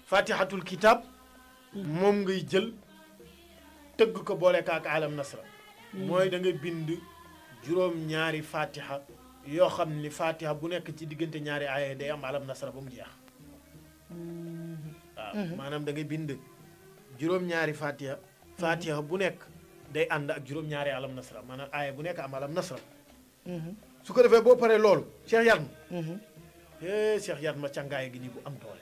fatihatul kitab moom ngay jël tëgg ko boole kaak alam nasra mooy da nga bind juróom-ñaari fatiha yoo xam ni fatiha bu nekk ci diggante ñaari aaya day am alam nasra ba mu jeex waaw maanaam da ngay bind juróom-ñaari fatiha fatiha bu nekk day ànd ak juróom-ñaari alam nasra maanaam aaya bu nekk am alam nasra su ko defee boo paree loolu Cheikh Yatma eh Cheikh Yatma càngaay gi nii bu am doole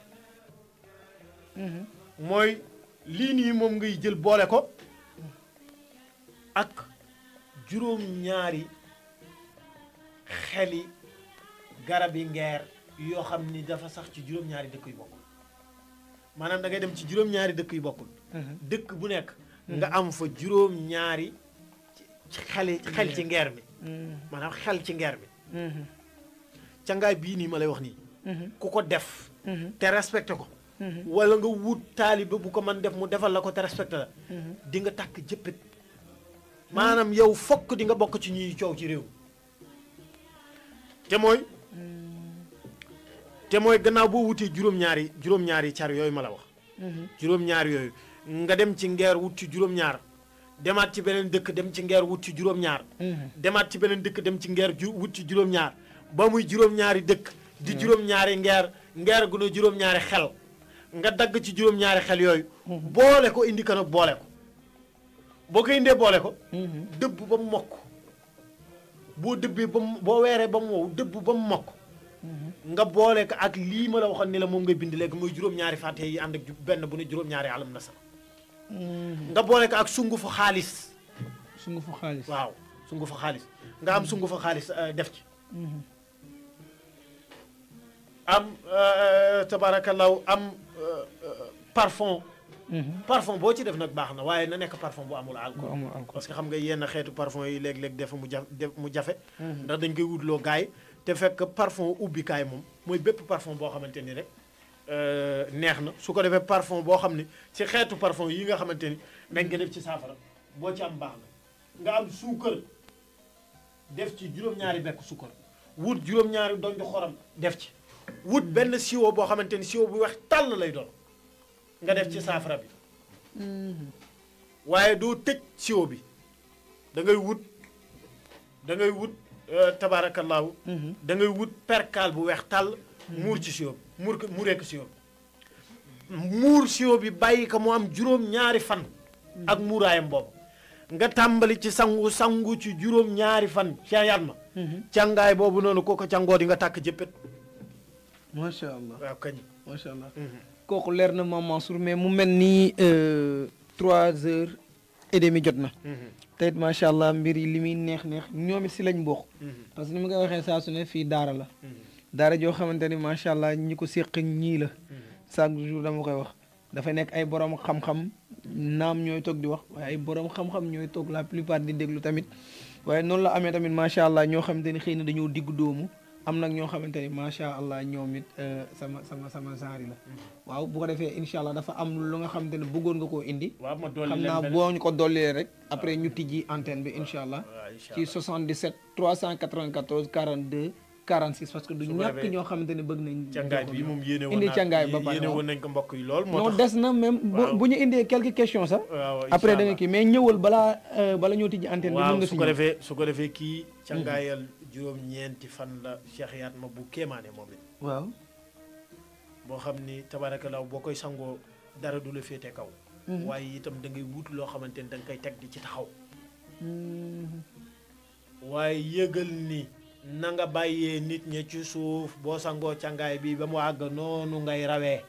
mooy lii nii moom ngay jël boole ko ak juróom-ñaari xeli garabi ngeer yoo xam ni dafa sax ci juróom-ñaari dëkk yu bokkul maanaam da ngay dem ci juróom-ñaari dëkk yu bokkul dëkk bu nekk nga am fa juróom-ñaari ci xeli xel ci ngeer mi maanaam xel ci ngeer mi cangaay bii nii ma lay wax nii ku ko def te respecté ko wala nga wut taalibe bu ko mën def mu defal la ko te respecté la di nga tàkk jëppit maanaam yow fokk di nga bokk ci ñuy coow ci réew te mooy te mooy gannaaw boo wutee juróom-ñaari juróom-ñaari car yooyu ma la wax juróom-ñaari yooyu nga dem ci ngeer wut ci juróom-ñaar demaat ci beneen dëkk dem ci ngeer wut ci juróom-ñaar demaat ci beneen dëkk dem ci ngeer ju wut ci juróom-ñaar ba muy juróom-ñaari dëkk di juróom-ñaari ngeer ngeer gu ne juróom-ñaari xel nga dagg ci juróom-ñaari xel yooyu boole ko indi ko nag boole ko boo ko indee boole ko dëbb ba mu mokk boo dëbbee ba mu boo weeree ba mu wow dëbb ba mu mokk nga boole ko ak lii ma la waxoon ni la moom ngay bind léegi muy juróom-ñaari fàtte yi ànd ak ju- benn bu ne juróom-ñaari alam nasar nga boole ko ak sungu fa xaalis sungu fu xaalis waaw sungu fa xaalis nga am sungu fa xaalis euh, def ci am euh, tabarakallahu am euh, euh, parfum parfum boo ci def nag baax na waaye na nekk parfum bu amul bu alcool amul alcool parce que xam nga yenn xeetu parfum yi léeg-léeg def mu jaf def mu jafe ndax dañ koy wutloo gaay te fekk parfum ubbikaay moom mooy bépp parfum boo xamante ni rek euh, neex na su ko defee parfum boo xam ne ci xeetu parfum yi nga xamante ni dañ ko def ci saafara boo ci am baax na nga am suukar def ci juróom-ñaari bekk suukar wut juróom-ñaari donju xorom def ci wut benn siwo boo xamante ni siwo bu weex tàll lay doon nga def ci saafara bi waaye doo tëj siwo bi da ngay wut da ngay wut euh, tabaarakallaahu da ngay wut perkaal bu weex tàll muur ci siwo bi muur ko muuree ko siwo bi muur siwo bi bàyyi ko mu am juróom-ñaari fan ak muuraayam boobu nga tàmbali ci sangu sangu ci juróom-ñaari fan Cheikh Yatma càngaay boobu noonu koo ko càngoo di nga tàkk jëppét macha allah waaw kañ macha allah kooku leer na Mame Mansour mais mu mel ni euh, trois heures et demi jot na te it macha allah mbir yi li muy neex neex ñoom it si lañ bokk parce que ni ma koy waxee saa su ne fii daara la daara joo xamante ni macha allah ñi ko séq ñii la chaque jour dama koy wax dafa nekk ay borom xam-xam naam ñooy toog di wax waaye ay borom xam-xam ñooy toog la plupart di déglu tamit waaye noonu la amee tamit macha allah ñoo xamante ni xëy na dañoo diggu doomu am nag ñoo xamante ni macha allah ñoom it euh, sama sama sama genre la waaw bu ko defee incha allah dafa am lu nga xamante ne bëggoon nga koo indi. waaw ma dolli xam leen naa beneen. boo ñu ko dollee rek après ñu tijji antenne bi incha allah waaw incha ci 77 394 42 46 parce que du Su ko ñàkk defee ñoo xamante ne bëgg nañ. càngaay bi moom yéene woon indi naa càngaay ba pare yéene waaw. woon nañ ko mbokk yi lool moo non tax des na même bu waaw. bu ñu indee quelques questions sax. waaw après incha da nga allah. kii mais ñëwal balaa euh, bala ñoo tijji antenne bi. mën waaw nga su si ko ñëw defee su ko defee kii càngaayal juróom-ñeenti fan la Cheikh Yatma bu kéemaane moom it waaw. boo xam ni tabaarakallaa boo koy sangoo dara du la féete kaw waaye itam da ngay wut loo xamante ni da nga koy teg di ci taxaw waaye yëgal ni na nga bàyyee nit ña ci suuf boo sangoo càngaay bi ba mu àgg noonu ngay rawee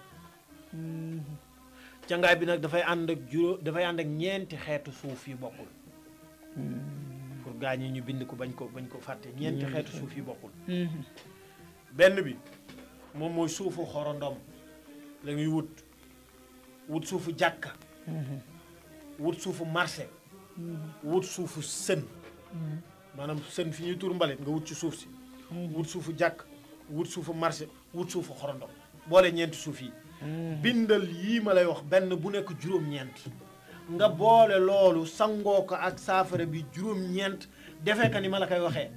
càngaay bi nag dafay ànd ak juróom dafay ànd ak ñeenti xeetu suuf yi bokkul pour gaa ñi ñu bind ko bañ ko bañ ko fàtte ñeenti xeetu suuf yi bokkul benn bi moom mooy suufu xorondom la ñuy wut wut suufu jàkka wut suufu marché wut suufu sën maanaam sën fi ñuy tur mbalit nga wut ci suuf si wut suufu jàkk wut suufu marché wut suufu xorondom boole ñeenti suuf yi bindal yii ma lay wax benn bu nekk juróom-ñeent nga boole loolu sangoo ko ak saafara bi juróom-ñeent defee ka ni ma la koy waxee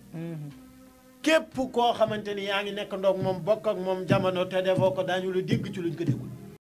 képp koo xamante ni yaa ngi nekk ndoog moom bokk ak moom jamono te defoo ko daañu la dégg ci luñ ko déggul